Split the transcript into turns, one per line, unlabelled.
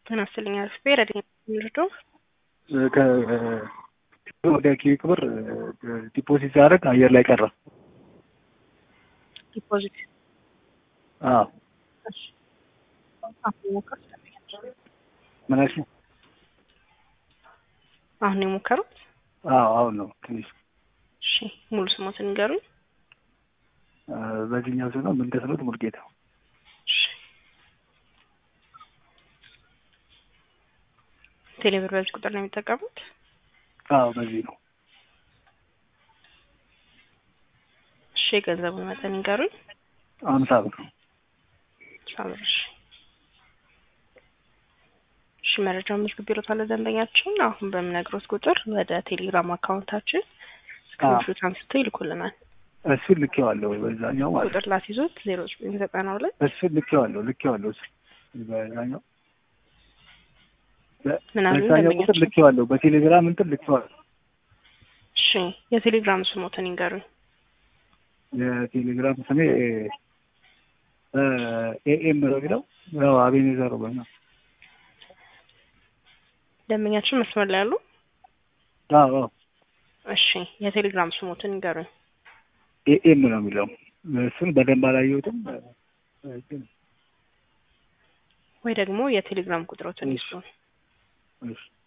ጤና ይስጥልኝ አርፌ ረድ ምርዶ
ወደ ኪዊክ ብር ዲፖዚት ሲያደርግ አየር ላይ ቀረ።
ዲፖዚት
አዎ
እሺ አሁን የሞከሩት
ምን አልሽኝ?
አሁን የሞከሩት
አዎ አሁን ነው ትንሽ
እሺ ሙሉ ስሞትን ንገሩኝ
በዚህኛው ስም ነው ምንደስኖት ሙልጌታ
እሺ ቴሌብር በዚህ ቁጥር ነው የሚጠቀሙት
አዎ በዚህ ነው
እሺ የገንዘቡን መጠን ይንገሩኝ
አምሳ ብር
ሳብር እሺ እሺ መረጃውን መዝግብ ቢሮታል ደንበኛችን አሁን በምነግሮት ቁጥር ወደ ቴሌግራም አካውንታችን ስክሪንሾት አንስቶ ይልኩልናል
እሱን ልኬዋለሁ በዛኛው ማለት
ቁጥር ላስይዞት ዜሮ ዘጠኝ ዘጠና ሁለት
እሱን ልኬዋለሁ ልኬዋለሁ እሱ በዛኛው
ምናምን
በዛኛው ቁጥር ልኬዋለሁ በቴሌግራም እንትን ልኬዋለሁ
እሺ የቴሌግራም ስሞትን ይንገሩኝ
የቴሌግራም ስሜ ኤኤም ነው የሚለው ያው አቤኔዘር ነው
ደንበኛችን መስመር ላይ ያሉ
አዎ
እሺ የቴሌግራም ስሞትን ይንገሩኝ
ኤኤም ነው የሚለው እሱን በደንብ አላየሁትም
ወይ ደግሞ የቴሌግራም ቁጥሮትን ይስጡን
እሺ